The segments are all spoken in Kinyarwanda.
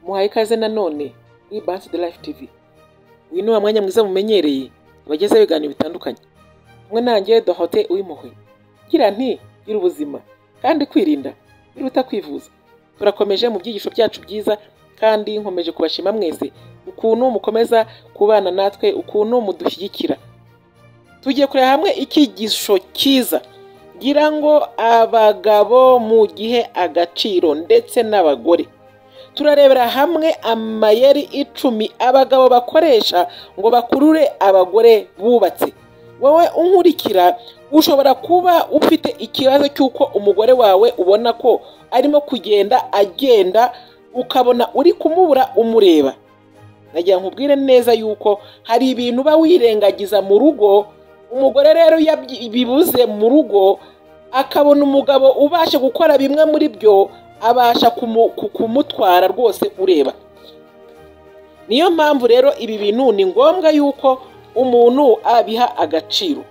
muhaye ikaze nanone kuri bansi de life tv uyu ni wa mwanya mwiza mumenyereye abagezaho ibiganiro bitandukanye kumwe nanjye dohote uw'impuhwe ngira nti gira ubuzima kandi kwirinda biruta kwivuza turakomeje mu byigisho byacu byiza kandi nkomeje kubashima mwese ukuntu mukomeza kubana natwe ukuntu mudushyigikira tugiye kureba hamwe icyigisho cyiza ngira ngo abagabo mu gihe agaciro ndetse n'abagore turarebera hamwe amayeri icumi abagabo bakoresha ngo bakurure abagore bubatse wowe unkurikira ushobora kuba ufite ikibazo cy'uko umugore wawe ubona ko arimo kugenda agenda ukabona uri kumubura umureba nagira nkubwire neza yuko hari ibintu uba wirengagiza mu rugo umugore rero iyo bibuze mu rugo akabona umugabo ubasha gukora bimwe muri byo abasha kumutwara rwose ureba niyo mpamvu rero ibi bintu ni ngombwa yuko umuntu abiha agaciro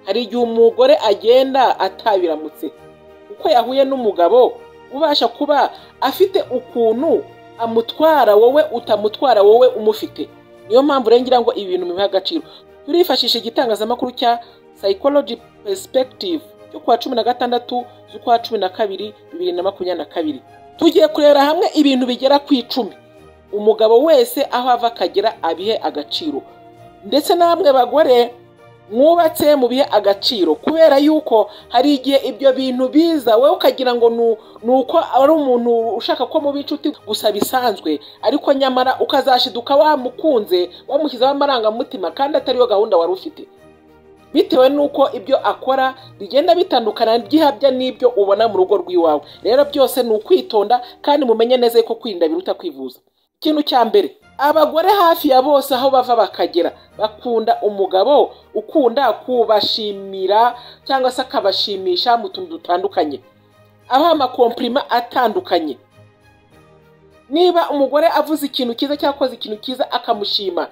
hari igihe umugore agenda atabiramutse uko yahuye n'umugabo ubasha kuba afite ukuntu amutwara wowe utamutwara wowe umufite niyo mpamvu rero ngira ngo ibi bintu bimuha agaciro turifashisha igitangazamakuru cya psychology perspective cyo kuwa cumi na gatandatu z'ukwa cumi na kabiri bibiri na makumyabiri na kabiri tugiye kurebera hamwe ibintu bigera ku icumi umugabo wese aho ava akagera abihe agaciro ndetse namwe bagore mwubatse mu bihe agaciro kubera yuko hari igihe ibyo bintu biza wowe ukagira ngo ni uko ari umuntu ushaka ko muba inshuti gusa bisanzwe ariko nyamara ukazashiduka wamukunze wamushyizeho amarangamutima kandi atariyo gahunda wari ufite bitewe n'uko ibyo akora bigenda bitandukana byihabya n'ibyo ubona mu rugo rw'iwawe rero byose ni ukwitonda kandi mumenye neza ko kwirinda biruta kwivuza ikintu cya mbere abagore hafi ya bose aho bava bakagera bakunda umugabo ukunda kubashimira cyangwa se akabashimisha mu tuntu dutandukanye abaha amakomprima atandukanye niba umugore avuze ikintu cyiza cyangwa akoze ikintu cyiza akamushima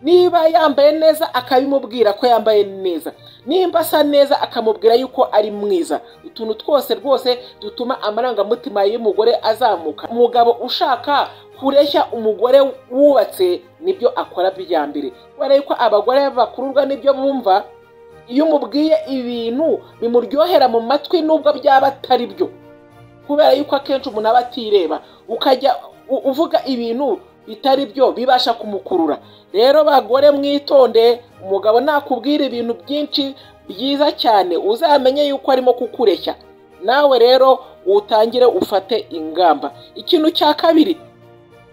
niba yambaye neza akabimubwira ko yambaye neza nimba asa neza akamubwira yuko ari mwiza utuntu twose rwose dutuma amarangamutima y'umugore azamuka umugabo ushaka kureshya umugore wubatse nibyo akora mbere kubera ko abagore bakururwa n'ibyo bumva iyo umubwiye ibintu bimuryohera mu matwi nubwo byaba atari byo kubera yuko akenshi umuntu aba atireba ukajya uvuga ibintu bitari byo bibasha kumukurura rero bagore mwitonde umugabo nakubwira ibintu byinshi byiza cyane uzamenye yuko arimo kukureshya nawe rero utangire ufate ingamba ikintu cya kabiri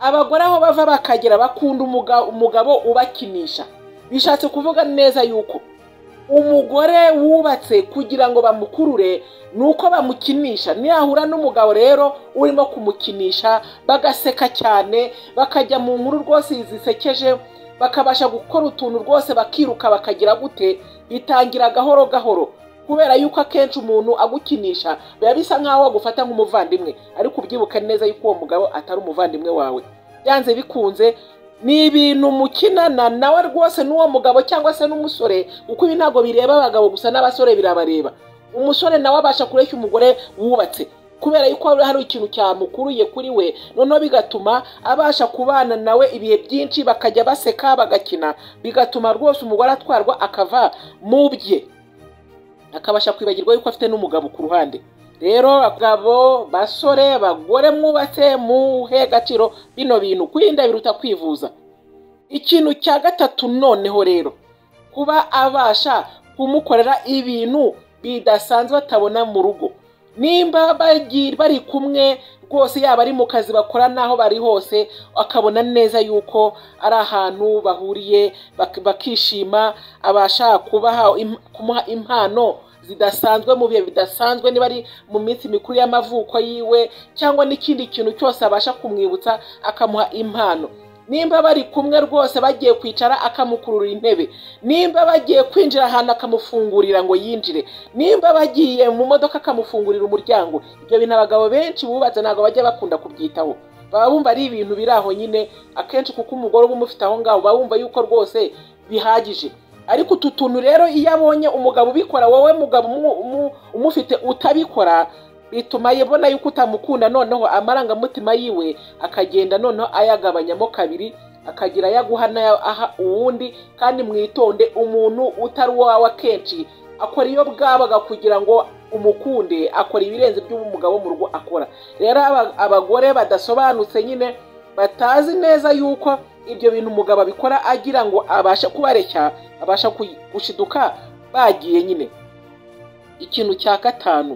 abagore aho bava bakagera bakunda umugabo ubakinisha bishatse kuvuga neza yuko umugore wubatse kugira ngo bamukurure ni uko bamukinisha niyahura n'umugabo rero urimo kumukinisha bagaseka cyane bakajya mu nkuru rwose zisekeje bakabasha gukora utuntu rwose bakiruka bakagira gute bitangira gahoro gahoro kubera yuko akenshi umuntu agukinisha biba bisa nk'aho wagufata nk'umuvandimwe ariko ubyibuka neza yuko uwo mugabo atari umuvandimwe wawe byanze bikunze ni ibintu mukinana nawe rwose n'uwo mugabo cyangwa se n'umusore kuko ibi ntabwo bireba abagabo gusa n'abasore birabareba umusore nawe abasha kureshya umugore wubatse kubera yuko hari ikintu cyamukuruye kuri we noneho bigatuma abasha kubana nawe ibihe byinshi bakajya baseka bagakina bigatuma rwose umugore atwarwa akava mu bye akabasha kwibagirwa yuko afite n'umugabo ku ruhande rero abagabo basore bagore mwubatse muhe agaciro bino bintu kwirinda biruta kwivuza ikintu cya gatatu noneho rero kuba abasha kumukorera ibintu bidasanzwe atabona mu rugo nimba bari kumwe rwose yaba ari mu kazi bakora n'aho bari hose akabona neza yuko ari ahantu bahuriye bakishima abasha kumuha impano zidasanzwe mu bihe bidasanzwe niba ari mu minsi mikuru y'amavuko yiwe cyangwa n'ikindi kintu cyose abasha kumwibutsa akamuha impano nimba bari kumwe rwose bagiye kwicara akamukurura intebe nimba bagiye kwinjira ahantu akamufungurira ngo yinjire nimba bagiye mu modoka akamufungurira umuryango ibyo bintu abagabo benshi bubatse ntabwo bajya bakunda kubyitaho baba bumva ari ibintu biri aho nyine akenshi kuko umugore uba umufite aho ngaho baba bumva yuko rwose bihagije ariko utu tuntu rero iyo abonye umugabo ubikora wowe mugabo umufite utabikora bituma yibona yuko utamukunda noneho amarangamutima yiwe akagenda noneho ayagabanyamo kabiri akagira ayaguha n'ayo aha uwundi kandi mwitonde umuntu utari uwawe akenshi akora iyo bwabaga kugira ngo umukunde akora ibirenze by'umugabo mu rugo akora rero aba- abagore badasobanutse nyine batazi neza yuko ibyo bintu umugabo abikora agira ngo abasha kubareshya abasha kuyi- gushiduka bagiye nyine ikintu cya gatanu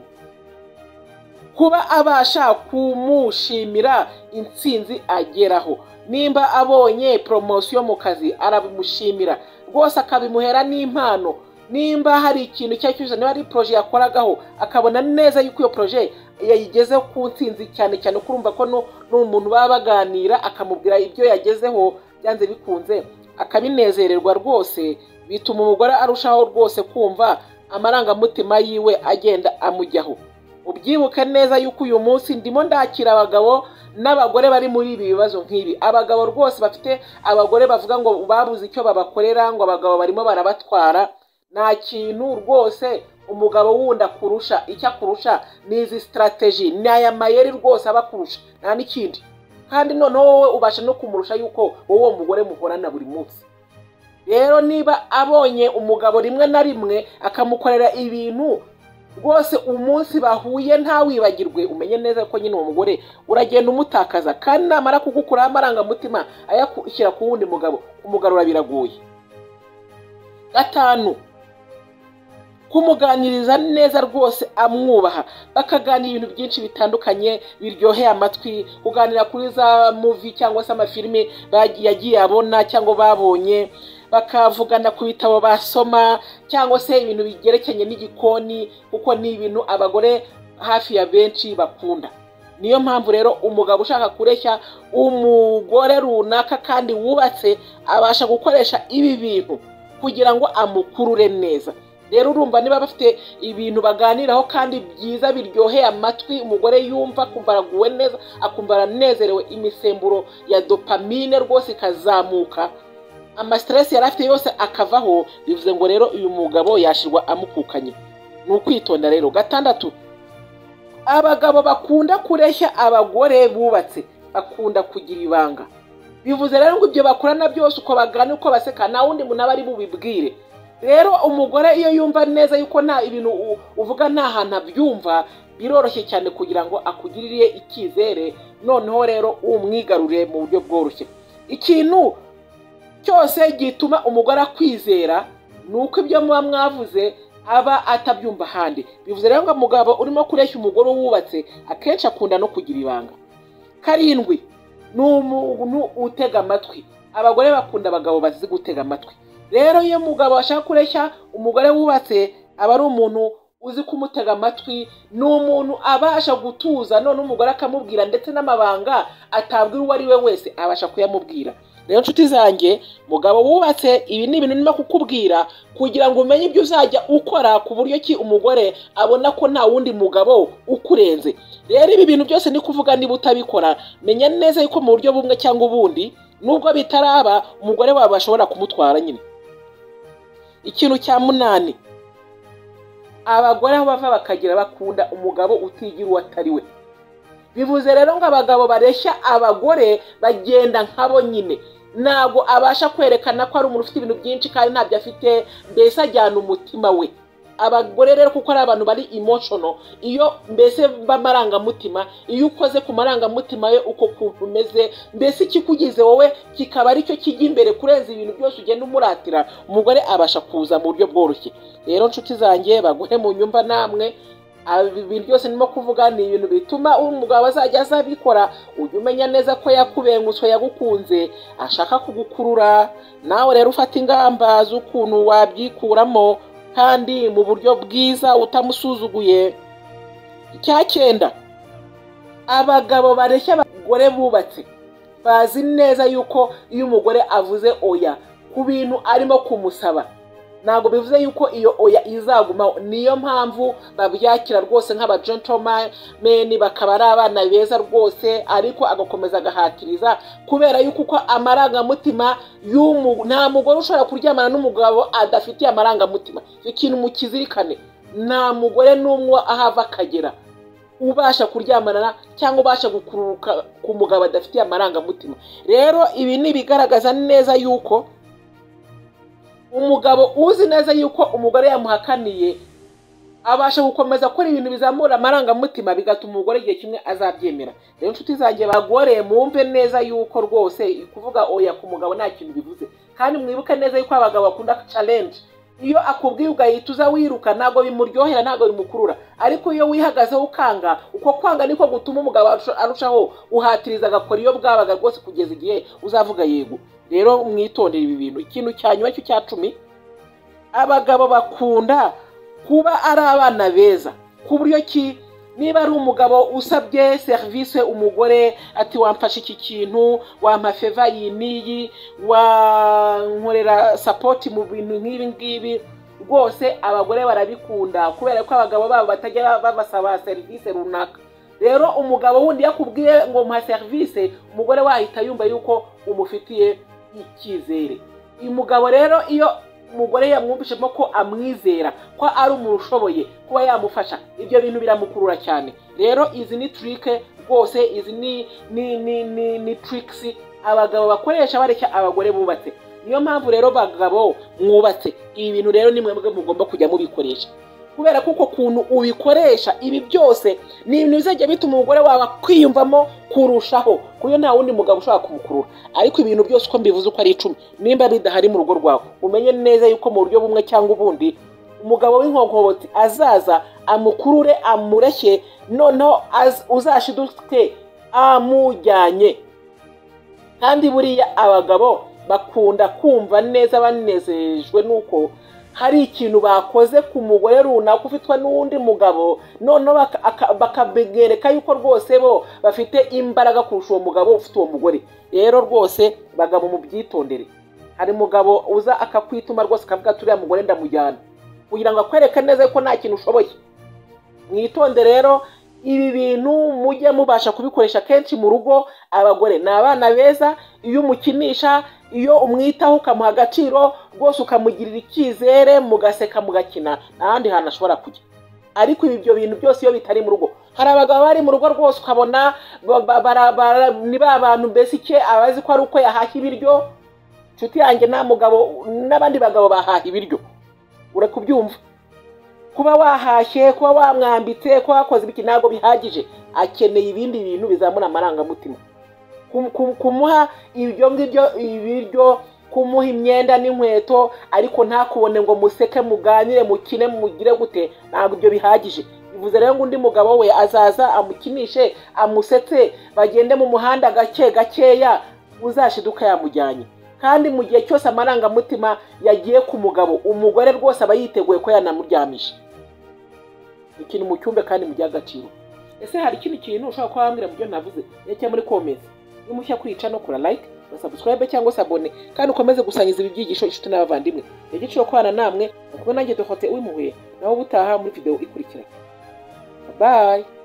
kuba abasha kumushimira intsinzi ageraho nimba abonye poromosiyo mu kazi arabimushimira rwose akabimuhera n'impano nimba hari ikintu icyo ari cyo cyose niba ari poroje yakoragaho akabona neza yuko iyo poroje yayigeze ku ntsinzi cyane cyane ko urumva ko nu- n'umuntu baba baganira akamubwira ibyo yagezeho byanze bikunze akabinezererwa rwose bituma umugore arushaho rwose kumva amarangamutima yiwe agenda amujyaho ubyibuke neza yuko uyu munsi ndimo ndakira abagabo n'abagore bari muri ibi bibazo nk'ibi abagabo rwose bafite abagore bavuga ngo babuze icyo babakorera ngo abagabo barimo barabatwara nta kintu rwose umugabo wundi akurusha icyo akurusha ni izi sitarateji ni aya mayeri rwose aba akurusha nta n'ikindi kandi noneho wowe ubasha no kumurusha yuko wowe uwo mugore muhorana buri munsi rero niba abonye umugabo rimwe na rimwe akamukorera ibintu rwose umunsi bahuye ntawibagirwe umenye neza ko nyine uwo mugore uragenda umutakaza kandi namara kugukuraho amarangamutima ayashyira ku wundi mugabo kumugarura biragoye gatanu kumuganiriza neza rwose amwubaha bakaganira ibintu byinshi bitandukanye biryoheye amatwi kuganira kuri za muvi cyangwa se amafilime bagiye- yagiye abona cyangwa babonye bakavugana ku bitabo basoma cyangwa se ibintu bigerekeranye n'igikoni kuko ni ibintu abagore hafi ya benshi bakunda niyo mpamvu rero umugabo ushaka kureshya umugore runaka kandi wubatse abasha gukoresha ibi bintu kugira ngo amukurure neza rero urumva niba bafite ibintu baganiraho kandi byiza biryoheye amatwi umugore yumva akumva araguwe neza akumva aranezerewe imisemburo ya dopamine rwose ikazamuka amasiteresi yari afite yose akavaho bivuze ngo rero uyu mugabo yashirwa amukukanye ni ukwitonda rero gatandatu abagabo bakunda kureshya abagore bubatse bakunda kugira ibanga bivuze rero ngo ibyo bakorana byose uko bagana uko baseka nta wundi muntu aba ari bubibwire rero umugore iyo yumva neza yuko nta ibintu u- uvuga nta hantu abyumva biroroshye cyane kugira ngo akugirire icyizere noneho rero umwigarure mu buryo bworoshye ikintu cyose gituma umugore akwizera ni uko ibyo muba mwavuze aba atabyumva ahandi bivuze rero ngo umugabo urimo kureshya umugore wubatse akenshi akunda no kugira ibanga karindwi ni umuntu utega amatwi abagore bakunda abagabo bazi gutega amatwi rero iyo umugabo ashaka kureshya umugore wubatse aba ari umuntu uzi kumutega amatwi ni umuntu abasha gutuza none umugore akamubwira ndetse n'amabanga atabwira uwo ari we wese abasha kuyamubwira rero nshuti zanjye mugabo wubatse ibi ni ibintu nima kukubwira kugira ngo umenye ibyo uzajya ukora ku buryo ki umugore abona ko nta wundi mugabo ukurenze rero ibi bintu byose ni kuvuga niba utabikora menya neza yuko mu buryo bumwe cyangwa ubundi nubwo bitaraba umugore wawe bashobora kumutwara nyine ikintu cya munani abagore aho bava bakagira bakunda umugabo utigira uwo atari we bivuze rero ngo abagabo bareshya abagore bagenda nk'abo nyine ntabwo abasha kwerekana ko ari umuntu ufite ibintu byinshi kandi ntabyo afite mbese ajyana umutima we abagore rero kuko ari abantu bari emotional iyo mbese b'amarangamutima iyo ukoze ku marangamutima ye uko kuntu umeze mbese ikikugize wowe kikaba aricyo kijya imbere kurenza ibintu byose ugenda umuratira umugore abasha kuza mu buryo bworoshye rero nshuti zanjye bagore mu nyumba namwe Aba- ibi byose ndimo kuvuga ni ibintu bituma umugabo azajya azabikora ujye umenya neza ko yakubengutswe yagukunze ashaka kugukurura nawe rero ufata ingamba z'ukuntu wabyikuramo kandi mu buryo bwiza utamusuzuguye icya cyenda abagabo bareshya abagore bubatse bazi neza yuko iyo umugore avuze oya ku bintu arimo kumusaba ntabwo bivuze yuko iyo oya izagumaho niyo mpamvu babyakira rwose nk'aba gentlemen bakaba ari abana beza rwose ariko agakomeza agahatiriza kubera yuko uko amarangamutima y'umu- nta mugore ushobora kuryamana n'umugabo adafitiye amarangamutima icyo kintu mukizirikane nta mugore n'umwe ahava akagera ubasha kuryamana cyangwa ubasha gukururuka ku mugabo adafitiye amarangamutima rero ibi ni ibigaragaza neza yuko umugabo uzi neza yuko umugore yamuhakaniye abasha gukomeza gukora ibintu bizamura amarangamutima bigatuma umugore igihe kimwe azabyemera rero inshuti zanjye bagore mwumve neza yuko rwose kuvuga oya ku mugabo nta kintu bivuze kandi mwibuke neza yuko abagabo bakunda challenge iyo akubwiye ugahita wiruka ntabwo bimuryohera ntabwo bimukurura ariko iyo wihagazeho ukanga uko kwanga niko gutuma umugabo arushaho guhatiriza agakora iyo bwabaga rwose kugeza igihe uzavuga yego rero mwitondere ibi bintu ikintu cya nyuma cy'icya cumi abagabo bakunda kuba ari abana beza ku buryo ki niba ari umugabo usabye serivisi umugore ati wamfashe iki kintu wampa feva iyi n'iyi wankorera sapoti mu bintu nk'ibi ngibi rwose abagore barabikunda kubera ko abagabo babo batajya babasaba serivisi runaka rero umugabo wundi yakubwiye ngo muha serivisi umugore wahita yumva yuko umufitiye icyizere uyu mugabo rero iyo umugore yamwumvishemo ko amwizera ko ari umuntu ushoboye kuba yamufasha ibyo bintu biramukurura cyane rero izi ni turike rwose izi ni ni ni ni ni turikisi abagabo bakoresha bareshya abagore bubatse niyo mpamvu rero bagabo mwubatse ibi bintu rero ni mwebwe mugomba kujya mubikoresha kubera ko uko kuntu ubikoresha ibi byose ni ibintu bizajya bituma umugore wawe kwiyumvamo kurushaho ku buryo nta wundi mugabo ushobora kumukurura ariko ibintu byose uko mbivuze uko ari icumi nimba bidahari mu rugo rwawe umenye neza yuko mu buryo bumwe cyangwa ubundi umugabo w'inkonkobotsi azaza amukurure amureshye noneho uzashidutse amujyanye kandi buriya abagabo bakunda kumva neza banezejwe n'uko hari ikintu bakoze ku mugore runaka ufitwa n'undi mugabo noneho bakabereka yuko rwose bo bafite imbaraga kurusha uwo mugabo ufite uwo mugore rero rwose bagabo mu byitondere hari umugabo uza akakwituma rwose akavuga ati uriya mugore ndamujyana kugira ngo akwereke neza ko nta kintu ushoboye mwitonde rero ibi bintu mujye mubasha kubikoresha kenshi mu rugo abagore ni abana beza iyo umukinisha iyo umwitaho ukamuha agaciro rwose ukamugirira icyizere mugaseka mugakina nta hantu ashobora kujya ariko ibyo bintu byose iyo bitari mu rugo hari abagabo bari mu rugo rwose ukabona ni ba bantu mbese ike abazi ko ari uko yahashya ibiryo inshuti yanjye nta mugabo n'abandi bagabo bahaha ibiryo urakubyumva kuba wahashye kuba wamwambitse kuba wakoze ibiki ntabwo bihagije akeneye ibindi bintu bizamura amarangamutima kumuha ibyo ngibyo ibiryo kumuha imyenda n'inkweto ariko ntakubone ngo museke muganire mukine mugire gute ntabwo ibyo bihagije bivuze rero ngo undi mugabo we azaza amukinishe amusetse bagende mu muhanda gake gakeya uzashiduka yamujyanye kandi mu gihe cyose amarangamutima yagiye ku mugabo umugore rwose aba yiteguye ko yanamuryamisha ikintu mu cyumba kandi mu agaciro ese hari ikindi kintu ushobora kuba wambwira mu byo navuze cyangwa muri komezi nimushya kwica no kura like na subscribe cyangwa se abone kandi ukomeze gusangiza ibi byigisho inshuti n'abavandimwe igiciro kubana namwe kubona nanjye dohote ubimuhuye nawe ubutaha muri video ikurikira bayi